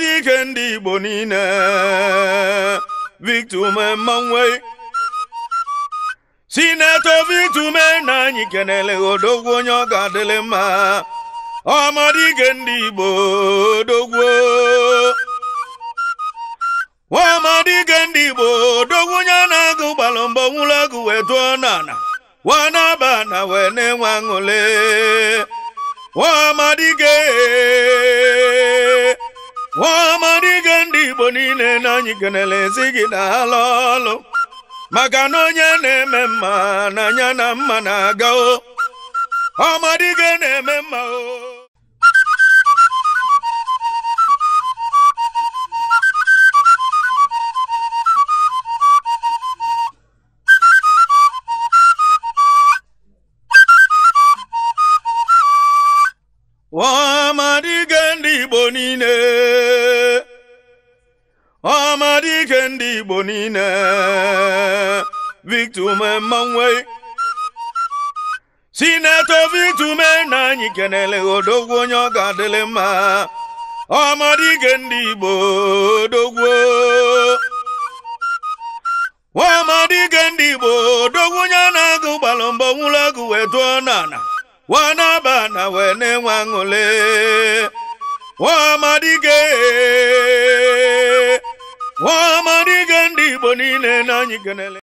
ọmadike ndị igbo niile victor ume mmanwe sinetọ victor ume na anyị kenele odogwu onye ọ ga-adịlị mma ọmadike ndị igbo odogwu nwamadike ndị igbo odogwu onye na-agụ gbalụ mbọ nwụrụ agụ wee tụọ n'ala wanaba na wee na-enwe aṅụle nwamadike nwamadike ndị igbo niile na anyị kenele si gị na alụ ọlụ maka na onye na-eme mma na anya na mma na-aga o ọmadike na-eme mma o ọmadike ndị igbo niile ọmadike ndị igbo niile victor ume mmanwe sinetọ victor ume na anyị kenele odogwu onye ọ ga-adịlị mma ọmadike ndị igbo odogwu nwamadike ndị igbo odogwu onye na-agụ gbalụ mbọ nwụrụ agụ wee tụọ n'ala wanaba na wee na-enwe aṅụle nwamadike nwamadike ndị igbo niile na anyị kenele